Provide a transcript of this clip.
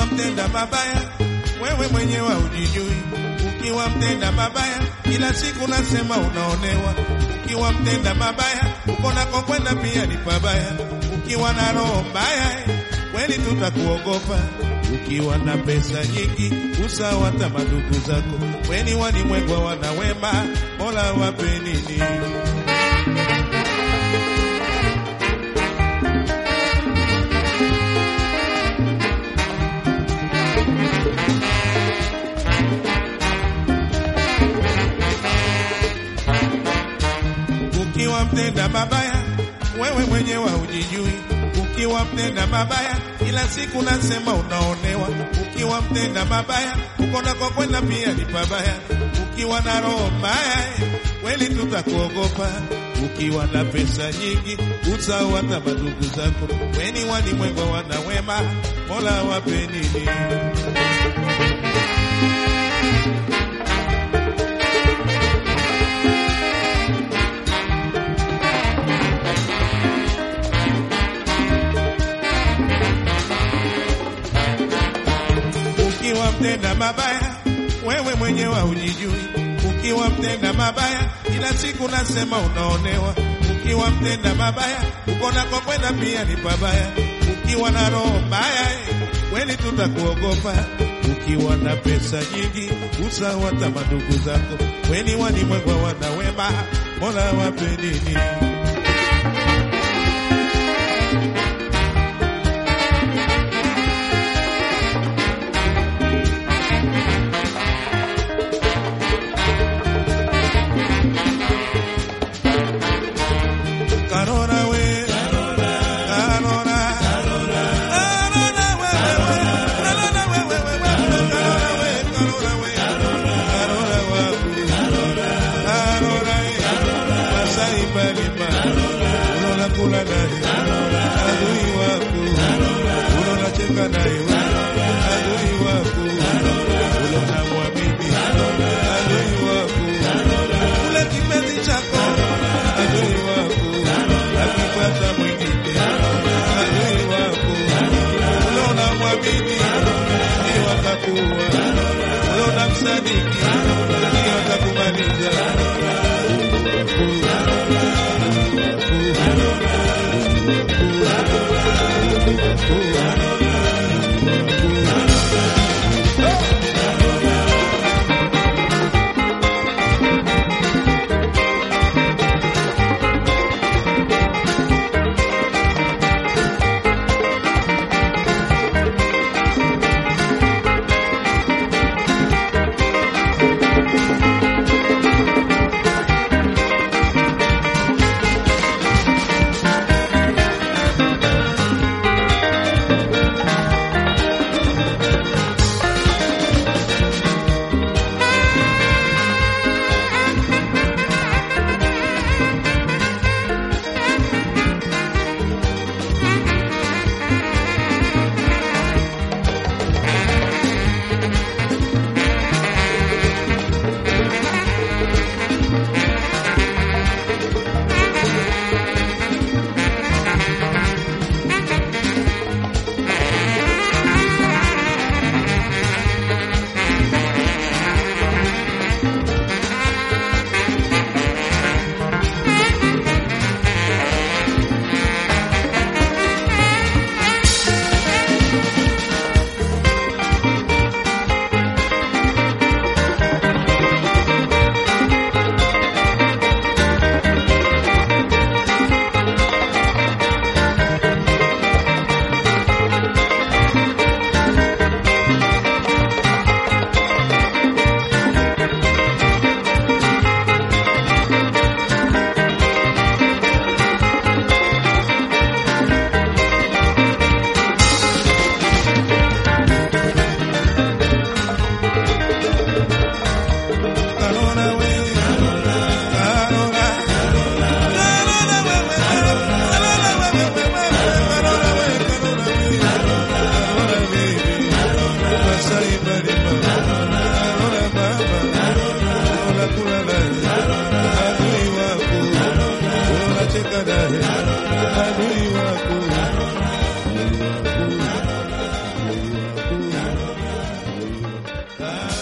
Ukiwa mtenda mabaya, wewe mwenyewe hujijui. Ukiwa mtenda mabaya, kila siku nasema unaonewa. Ukiwa mtenda mabaya, uko nako kwenda pia ni pabaya. Ukiwa na roho mbaya, eh, kweli tutakuogopa. Ukiwa na pesa nyingi, usawa hata madugu zako. Weni walimwengwa wana wema, Mola wape nini? Ukiwa mtenda mabaya, wewe mwenyewe hujijui. Ukiwa mtenda mabaya, kila siku nasema unaonewa. Ukiwa mtenda mabaya, uko nako kwenda pia ni pabaya. Ukiwa na roho mbaya, eh, kweli tutakuogopa. Ukiwa na pesa nyingi, usahau hata madugu zako. Weni walimwengu wana wema, Mola wape nini? Ukiwa mtenda mabaya, wewe mwenyewe hujijui. Ukiwa mtenda mabaya, kila siku nasema unaonewa. Ukiwa mtenda mabaya, uko nako kwenda pia ni pabaya. Ukiwa na roho mbaya, eh, kweli tutakuogopa. Ukiwa na pesa nyingi, usahau hata madugu zako. Weni walimwengu wana wema, Mola wape nini? Karora we, Karora, Karora, Karora we, Karora we, we, we, we, Karora we, Karora we, Karora waku, Karora e, Masai Balima, unaona kula naye, adui wako, unaona cheka naye, adui wako, unaona mwamini, adui wako, ule kipenzi chako, adui wako, akipata mwingine, adui wako, unaona mwamini, ndio atakuwa, unaona msadiki, ndio atakumaliza. ah,